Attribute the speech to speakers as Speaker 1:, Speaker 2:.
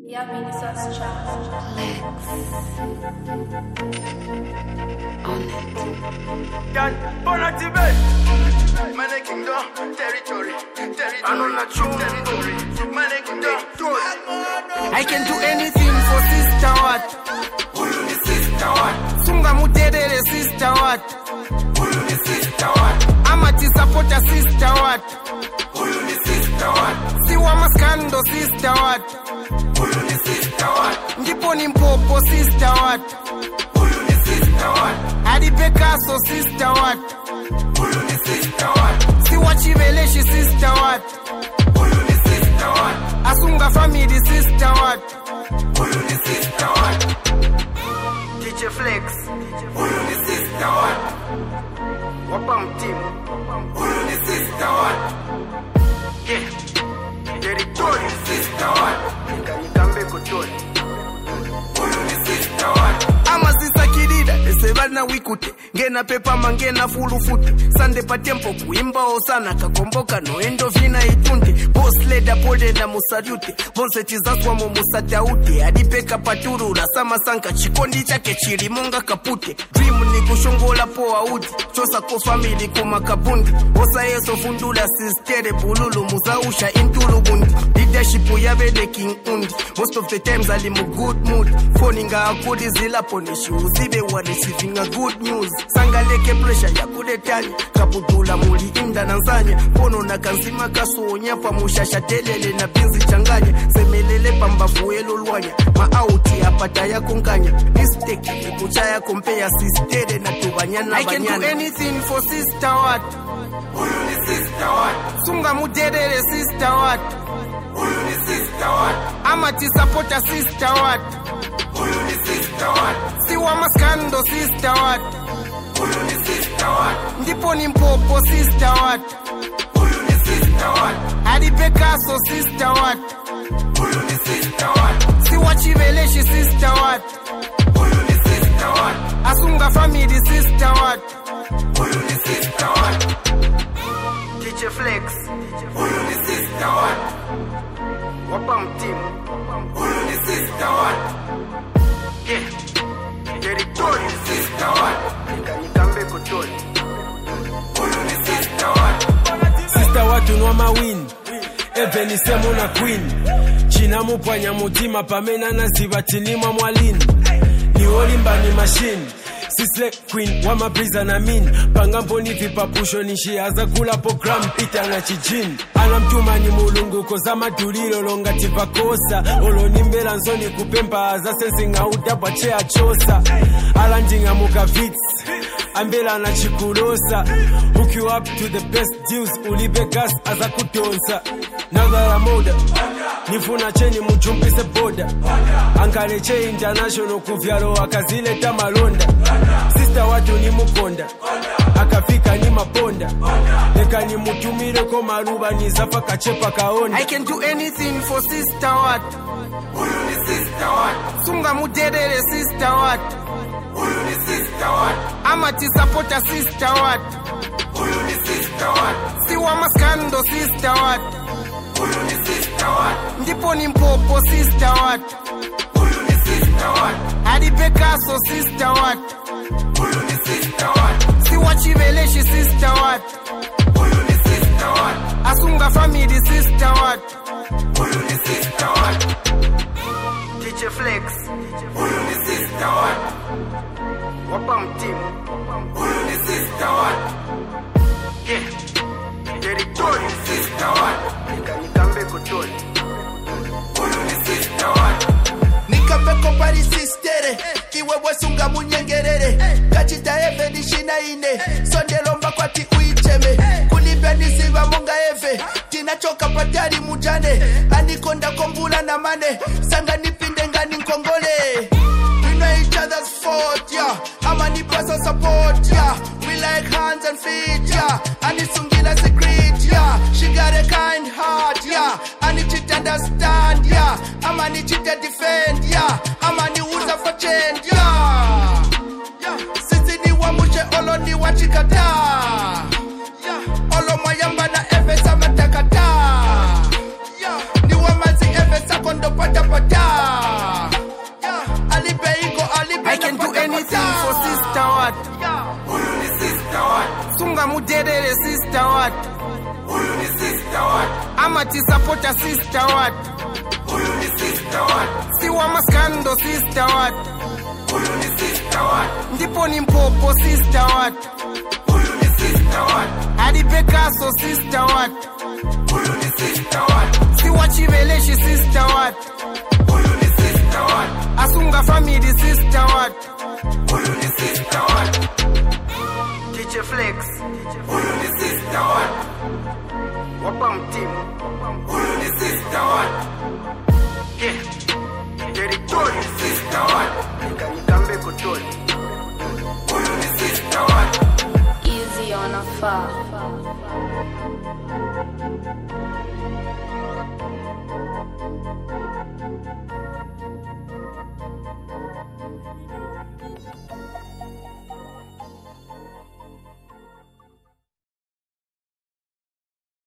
Speaker 1: Yeah, mini sauce challenge.
Speaker 2: Can burn activate. Mane kingdom, territory, territory, territory. Mane kingdom,
Speaker 3: I can do anything for sister what?
Speaker 2: Huyu ni sister what?
Speaker 3: Sunga muterere sister what?
Speaker 2: Huyu ni sister what?
Speaker 3: Ama tisapota sister what?
Speaker 2: Huyu ni sister what?
Speaker 3: Siwa maskando sister what?
Speaker 2: Huyu ni sister what?
Speaker 3: Ndipo ni mpopo sister what?
Speaker 2: Huyu ni sister what?
Speaker 3: Hadi Picasso sister what?
Speaker 2: Huyu ni sister what?
Speaker 3: Siwa chiveleshi sister what?
Speaker 2: Huyu ni sister what?
Speaker 3: Asunga family sister what?
Speaker 2: Huyu ni sister what?
Speaker 3: DJ Flex
Speaker 2: Huyu ni sister what?
Speaker 3: wapa mtimu
Speaker 2: Huyu ni sister what?
Speaker 3: yeah.
Speaker 2: Territory, sister what?
Speaker 3: Nikambe kutoli
Speaker 2: Huyu ni sister what?
Speaker 3: ama sisakilida esebana wikute ngena pepama ngena fulufute sande patempo kuimbawo sana kakomboka noendo vina itunde bosleda polenda musalyute vonsechizaswamo musataute adipeka paturula samasanka chikondi chake chilimonga kapute dream ni kushongola poa uti chosako famili kumakapundi osayeso fundula sistere bululu muzausha intulubundi leadership yabele king undi most of the times ali mu good mood foni nga akudi zilapo nishiuzibe wa receiving a good news sangaleke pressure yakuletanya kaputula muli inda na nzanya pono na kanzima kasuonya pamushasha telele na pinzi changanya semelele pambafuelo lwanya maauti apata yakonkanya mistake ekuchaya kompeya sistere na tubanyana I can do anything for sister what
Speaker 2: Huyu ni sister what?
Speaker 3: sunga muterere sister what
Speaker 2: Huyu ni sister what?
Speaker 3: ama tisapota sister what
Speaker 2: Huyu ni sister what?
Speaker 3: siwa maskando sister what
Speaker 2: Huyu ni sister what?
Speaker 3: ndipo ni mpopo sister what
Speaker 2: Huyu ni sister what?
Speaker 3: hadi Picasso sister what
Speaker 2: Huyu ni sister what?
Speaker 3: siwa chiveleshi sister what
Speaker 2: Huyu ni sister what?
Speaker 3: asunga family sister what
Speaker 2: Huyu ni sister what?
Speaker 3: DJ Flex
Speaker 2: Huyu ni sister what?
Speaker 3: wapa mtimu
Speaker 2: Huyu ni sister what?
Speaker 3: yeah.
Speaker 2: Huyu ni sister what?
Speaker 3: Nikambe kutoli
Speaker 2: Huyu ni sister what?
Speaker 4: sista watunwa mawini eveni semuna queen cinamupwanya mutima pamene anaziva tinimwa mwalini niwolimbani mashini sisle queen wamapriza na min pangamboni vipapusho nishiyaza kula program itanga cijini anamtumani mulunguko za madulilo longati pakosa olonimbela nsoni kupempa aza sensing'audabwa che achosa alanding'amuka vits ambela na chikulosa hook you up to the best deals ulipe gas aza kudonsa nagala moda nifuna cheni mujumbise boda angale che international kuvyalo akazileta malonda sista watu ni mukonda akafika ni maponda leka nimutumileko maluba nizafa kachepa kaonda
Speaker 3: I can do anything for sister what
Speaker 2: Huyu ni sister what?
Speaker 3: sunga muterere sister what
Speaker 2: Huyu ni sister what?
Speaker 3: ama tisapota sister what
Speaker 2: Huyu ni sister what?
Speaker 3: siwa maskando sister what
Speaker 2: Huyu ni sister what?
Speaker 3: ndipo ni mpopo sister what
Speaker 2: Huyu ni sister what?
Speaker 3: hadi Picasso sister what
Speaker 2: Huyu ni sister what?
Speaker 3: siwa chiveleshi sister what
Speaker 2: Huyu ni sister what?
Speaker 3: asunga family sister what
Speaker 2: Huyu ni sister what?
Speaker 3: DJ Flex
Speaker 2: Huyu ni sister what?
Speaker 3: wapa mtimu
Speaker 2: Huyu ni sister what?
Speaker 3: yeah.
Speaker 2: Huyu ni sister what?
Speaker 3: Nikambe kutoli
Speaker 2: Huyu ni sister what?
Speaker 5: nikapeko parisistere kiwewe sunga munyengerere kachita eve nishina ine sondelomba kwati uicheme kulipya nisiva monga eve tinachoka patari mujane anikonda kombula na mane sanga nipinde ngani nkongole We know each other's fault, yeah. Ama ni pasa support, yeah. We like hands and feet, yeah. Anisungila secret, yeah. She got a kind heart, yeah. Ani chit understand, yeah. Ama ni chit defend, yeah. Ama ni uza for change, yeah. Yeah. Sisi ni wamushe olo ni wachikata. Yeah. Olo mayamba na efe sama takata. Yeah. Ni wamazi efe sakondo pata pata.
Speaker 3: asunga muderere sister wat
Speaker 2: Huyu ni sister wat.
Speaker 3: amatisapota sister wat
Speaker 2: Huyu ni sister wat.
Speaker 3: siwa maskando sister wat
Speaker 2: Huyu ni sister wat.
Speaker 3: ndipo ni mpopo sister wat
Speaker 2: Huyu ni sister wat.
Speaker 3: adipekaso sister wat
Speaker 2: Huyu ni sister wat.
Speaker 3: siwa chiveleshi sister wat
Speaker 2: Huyu ni sister wat.
Speaker 3: asunga family sister wat
Speaker 2: Huyu ni sister wat.
Speaker 3: DJ Flex
Speaker 2: Huyu ni sister wat.
Speaker 3: wapa mtimu
Speaker 2: Huyu ni sister wat.
Speaker 3: yeah.
Speaker 2: Huyu ni sister wat.
Speaker 3: nikambe kutoli
Speaker 2: Huyu ni sister wat.
Speaker 1: Easy on a far.